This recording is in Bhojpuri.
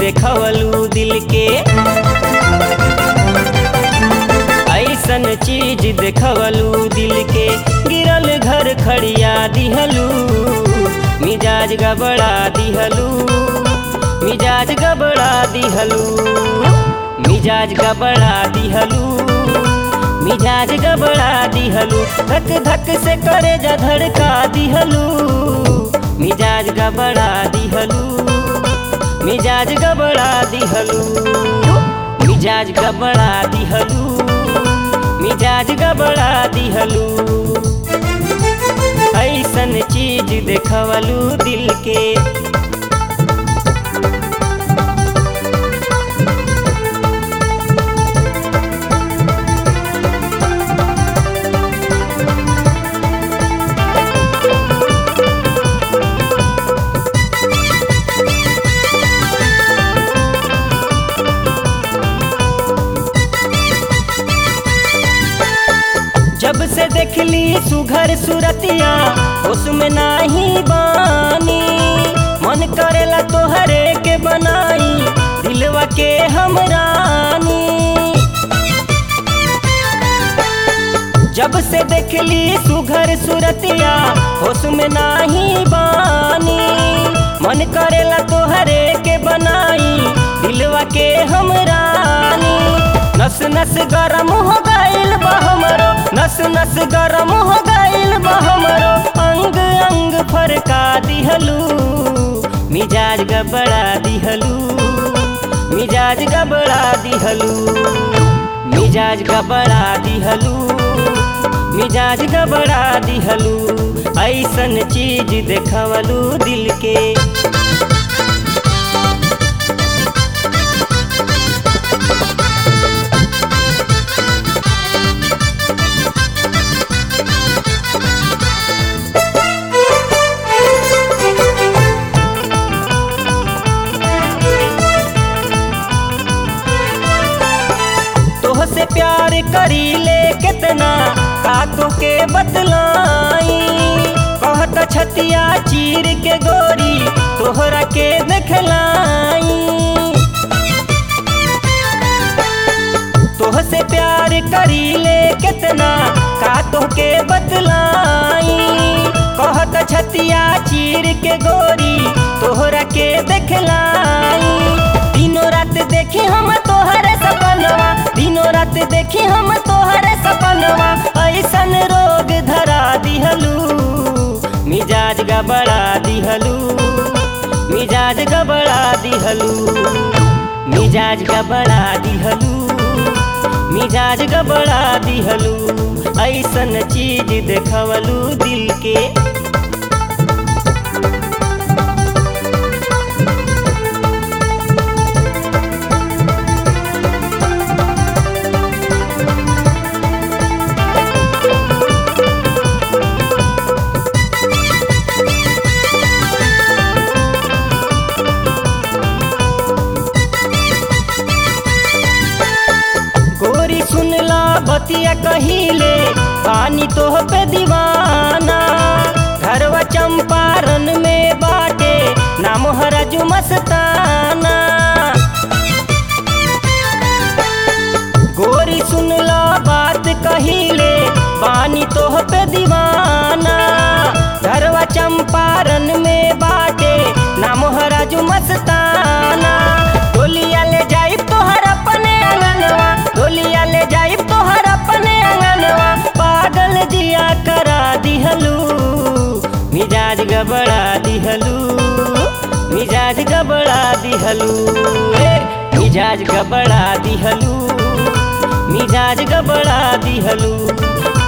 देखवलू दिल के ऐसन चीज देखवलू दिल के गिरल घर खड़िया दिहलू मिजाज गबड़ा दिहलू मिजाज गबड़ा दिहलू मिजाज गबड़ा दिहलू मिजाज गबड़ा दिहलू धक धक से करे जा धड़का दिहलू मिजाज गबड़ा दिहलू मिजाज गबड़ा दिहलू मिजाज गबड़ा दिहलू मिजाज गबड़ा दिहलू ऐसन चीज देखवलू दिल के जब से देखली सुघर सुरतिया उसमें नाही बानी मन करेला तोहरे के बनाई दिलवा के हमरानी जब से देखली सुघर सुरतिया उसमें नाही बानी मन करेला तोहरे के बनाई दिलवा के हमरानी नस नस गरम हो गइल बा हमरो नस नस गरम हो गइल बा हमरो अंग अंग फरका दिहलू मिजाज गबड़ा दिहलू मिजाज गबड़ा दिहलू मिजाज गबड़ा दिहलू मिजाज गबड़ा दिहलू ऐसन चीज देखवलू दिल के तोह से प्यार करी ले कितना कातों के बतलाई कहत छतिया चीर के गोरी तोहरा के देखलाई तोह से प्यार करी ले कितना कातों के बतलाई कहत छतिया चीर के गोरी तोहरा के देखलाई दिनों रात देखी हम तोहरे सपनवा दिनों रात देखी हम तोहरे सपनवा ऐसन रोग धरा दिहलू मिजाज गबड़ा दिहलू मिजाज गबड़ा दिहलू मिजाज गबड़ा दिहलू मिजाज गबड़ा दिहलू ऐसन चीज देखवलू दिल के गोरी सुनला बतिया कहिले पानी तोह पे दीवाना घरवा चंपारण में बाटे नाम हरजू मस्ताना गोरी सुनला बात कहिले पानी तोह पे दीवाना घरवा चंपारण में बाटे नाम हरजू मस्ताना डोलिया ले जाइब तोहर अपने अंगनवा डोलिया ले जाइब तोहर अपने अंगनवा पागल जिया करा दिहलू मिजाज गबड़ा दिहलू मिजाज गबड़ा दिहलू ए, मिजाज गबड़ा दिहलू मिजाज गबड़ा दिहलू